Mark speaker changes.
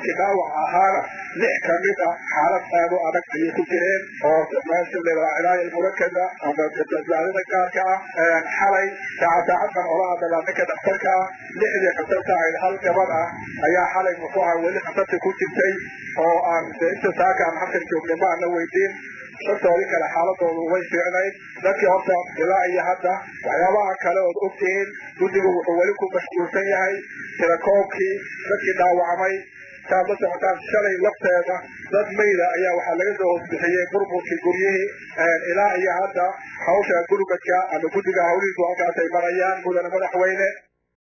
Speaker 1: dadkii dhaawac ahaana lix ka mid ah xaalad aad u adag ayay ku jireen oo cilaaya murakada ama badbaadada gaarka ah xalay saaca saacaddan ola hadalaa ninka dhakhtarka ah lixdii khatarta ahayd hal gabad ah ayaa xalay muxuu aha weli khatarta ku jirtay oo aan inta saaka aan halkan joognay ma ana weydiin shantoodii kale xaaladoodu way fiicnayd dadkii horta ilaa iyo hadda waxyaabaha kale ood ogtihiin guddigu wuxuu weli ku mashquulsan yahay tirakoobkii dadkii dhaawacmay saad la socotaan shalay lafteeda dad mayda ayaa waxaa laga soo hoosbixiyey burburkii guryihii ilaa iyo hadda hawsha gurmadka ama guddiga hawlihiisu halkaasay marayaan mudane madaxweyne